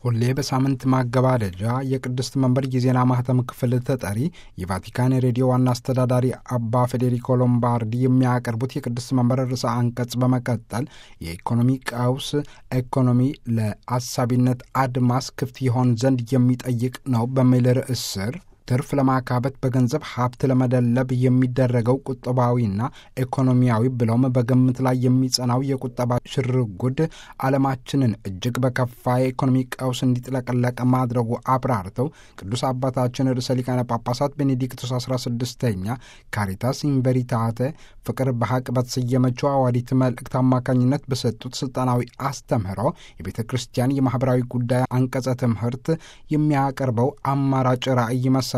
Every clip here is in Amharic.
ሁሌ በሳምንት ማገባደጃ የቅድስት መንበር የዜና ማህተም ክፍል ተጠሪ የቫቲካን ሬዲዮ ዋና አስተዳዳሪ አባ ፌዴሪኮ ሎምባርዲ የሚያቀርቡት የቅድስት መንበር ርዕሰ አንቀጽ በመቀጠል የኢኮኖሚ ቀውስ ኢኮኖሚ ለአሳቢነት አድማስ ክፍት ይሆን ዘንድ የሚጠይቅ ነው በሚል ርዕስ ስር ትርፍ ለማካበት በገንዘብ ሀብት ለመደለብ የሚደረገው ቁጠባዊና ኢኮኖሚያዊ ብለውም በግምት ላይ የሚጸናው የቁጠባ ሽርጉድ ዓለማችንን እጅግ በከፋ የኢኮኖሚ ቀውስ እንዲጥለቀለቅ ማድረጉ አብራርተው ቅዱስ አባታችን ርዕሰ ሊቃነ ጳጳሳት ቤኔዲክቶስ 16ኛ ካሪታስ ኢንቨሪታተ ፍቅር በሐቅ በተሰየመችው አዋዲት መልእክት አማካኝነት በሰጡት ስልጣናዊ አስተምህሮ የቤተ ክርስቲያን የማኅበራዊ ጉዳይ አንቀጸ ትምህርት የሚያቀርበው አማራጭ ራዕይ መሰረት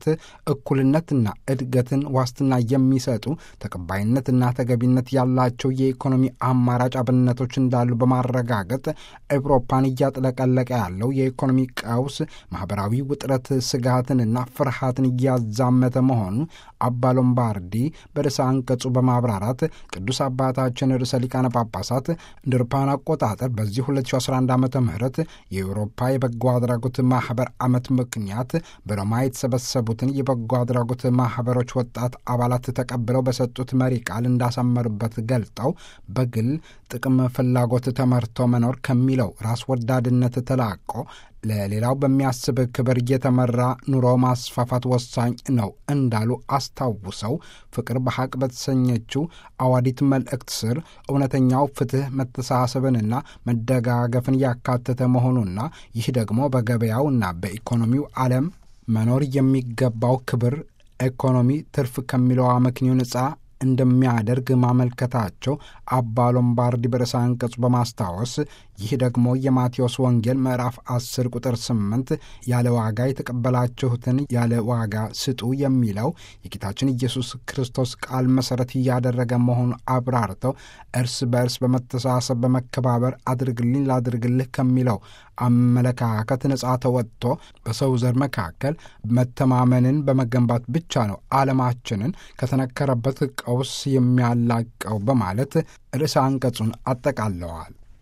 እኩልነትና እድገትን ዋስትና የሚሰጡ ተቀባይነትና ተገቢነት ያላቸው የኢኮኖሚ አማራጭ አብነቶች እንዳሉ በማረጋገጥ አውሮፓን እያጥለቀለቀ ያለው የኢኮኖሚ ቀውስ ማኅበራዊ ውጥረት ስጋትንና ፍርሃትን እያዛመተ መሆኑ አባ ሎምባርዲ በርዕሰ አንቀጹ በማብራራት ቅዱስ አባታችን ርዕሰ ሊቃነ ጳጳሳት እንደ አውሮፓውያን አቆጣጠር በዚህ 2011 ዓ ም የአውሮፓ የበጎ አድራጎት ማኅበር ዓመት ምክንያት በሮማ የተሰበሰቡትን የበጎ አድራጎት ማኅበሮች ወጣት አባላት ተቀብለው በሰጡት መሪ ቃል እንዳሰመሩበት ገልጠው በግል ጥቅም ፍላጎት ተመርቶ መኖር ከሚለው ራስ ወዳድነት ተላቆ ለሌላው በሚያስብ ክብር እየተመራ ኑሮ ማስፋፋት ወሳኝ ነው እንዳሉ አስታውሰው ፍቅር በሐቅ በተሰኘችው አዋዲት መልእክት ስር እውነተኛው ፍትሕ መተሳሰብንና መደጋገፍን ያካተተ መሆኑና ይህ ደግሞ በገበያውና በኢኮኖሚው ዓለም መኖር የሚገባው ክብር ኢኮኖሚ ትርፍ ከሚለው አመክንዮ ነጻ እንደሚያደርግ ማመልከታቸው አባ ሎምባርዲ በርዕሰ አንቀጹ በማስታወስ ይህ ደግሞ የማቴዎስ ወንጌል ምዕራፍ 10 ቁጥር 8 ያለ ዋጋ የተቀበላችሁትን ያለ ዋጋ ስጡ የሚለው የጌታችን ኢየሱስ ክርስቶስ ቃል መሠረት እያደረገ መሆኑ አብራርተው እርስ በእርስ በመተሳሰብ በመከባበር አድርግልኝ ላድርግልህ ከሚለው አመለካከት ነጻ ተወጥቶ በሰው ዘር መካከል መተማመንን በመገንባት ብቻ ነው ዓለማችንን ከተነከረበት ቀውስ የሚያላቀው በማለት ርዕሰ አንቀጹን አጠቃለዋል።